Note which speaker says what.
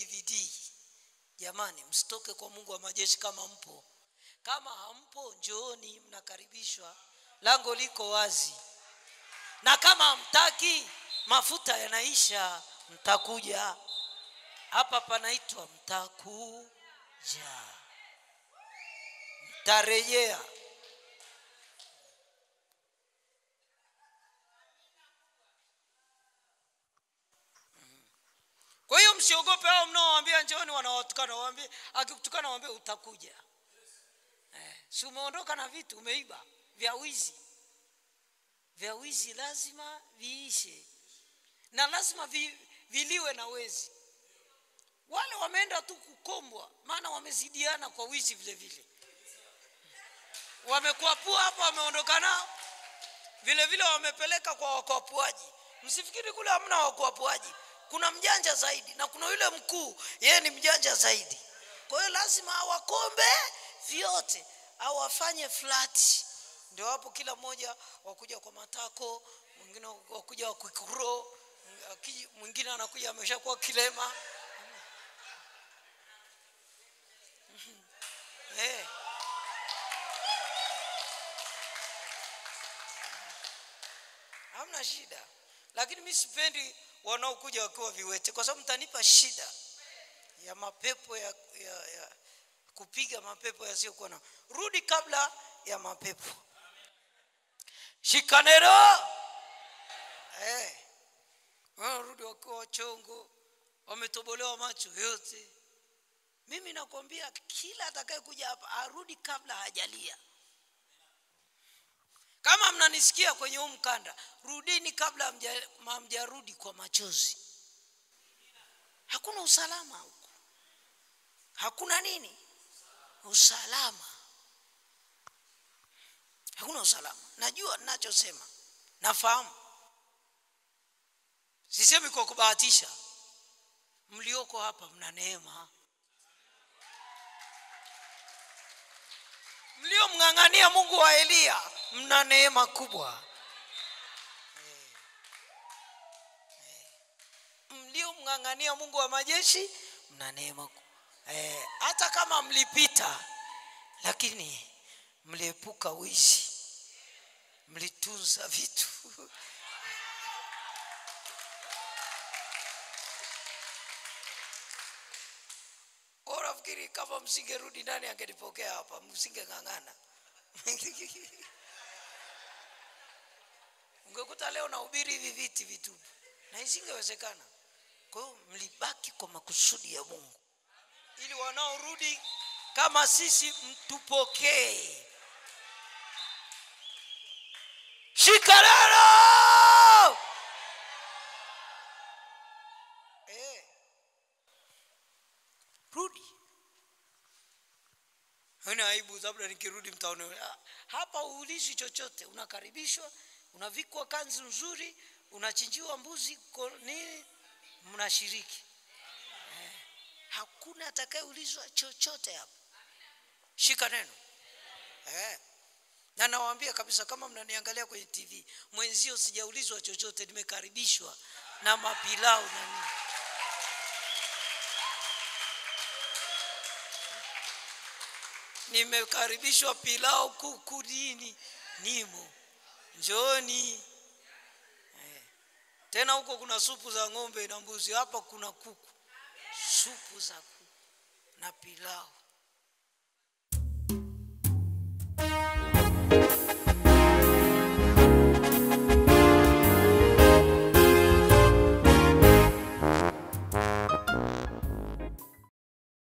Speaker 1: dvd jamani msitoke kwa mungu wa majeshi kama mpo kama hampo njooni mnakaribishwa lango liko wazi na kama hamtaki mafuta yanaisha mtakuja hapa panaitwa mtakuja mtarejea kwa hiyo msiogope hao mnaowaambia njooni wanawatukana waambie akikutukana waambie utakuja eh, si umeondoka na vitu umeiba vya wizi vya wizi lazima viishe na lazima vi, viliwe na wezi wale wameenda tu kukombwa maana wamezidiana kwa wizi vile vile wamekwapua hapa wameondoka nao vile vile wamepeleka kwa wakwapuaji msifikiri kule hamna wakwapuaji kuna mjanja zaidi na kuna yule mkuu yeye ni mjanja zaidi kwa hiyo lazima awakombe vyote au afanye flati ndio hapo kila mmoja wakuja kwa matako mwingine wakuja wakikuro mwingine anakuja ameshakuwa kilema eh. hamna shida lakini mi sipendi wanaokuja wakiwa viwete kwa sababu mtanipa shida ya mapepo ya, ya, ya kupiga mapepo yasiyokuwa na rudi kabla ya mapepo shikanero eh. rudi wakiwa wachongo wametobolewa macho yote mimi nakwambia kila atakayekuja hapa arudi kabla hajalia kama mnanisikia kwenye huu mkanda rudini kabla hamjarudi kwa machozi hakuna usalama huku hakuna nini usalama hakuna usalama najua ninachosema nafahamu sisemi kwa kubahatisha mlioko hapa mna neema mliomng'ang'ania mungu wa eliya mna neema kubwa mliomng'ang'ania mungu wa majeshi mna neema eh, hata kama mlipita lakini mliepuka wizi mlitunza vitu nafikiri kama msingerudi ndani angenipokea hapa msingeng'ang'ana ungekuta leo nahubiri hivi viti vitupu na isingewezekana kwa hiyo mlibaki kwa makusudi ya mungu ili wanaorudi kama sisi mtupokee shikararo eh. rudi haina aibu labda nikirudi mtaone hapa uulizi chochote unakaribishwa unavikwa kanzu nzuri unachinjiwa mbuzi nini mnashiriki eh. hakuna atakayeulizwa chochote hapa shika neno eh. na nawaambia kabisa kama mnaniangalia kwenye tv mwenzio sijaulizwa chochote nimekaribishwa na mapilau na nini nimekaribishwa pilau kuku nini nimo njooni eh. tena huko kuna supu za ng'ombe na mbuzi hapa kuna kuku supu za kuku na pilau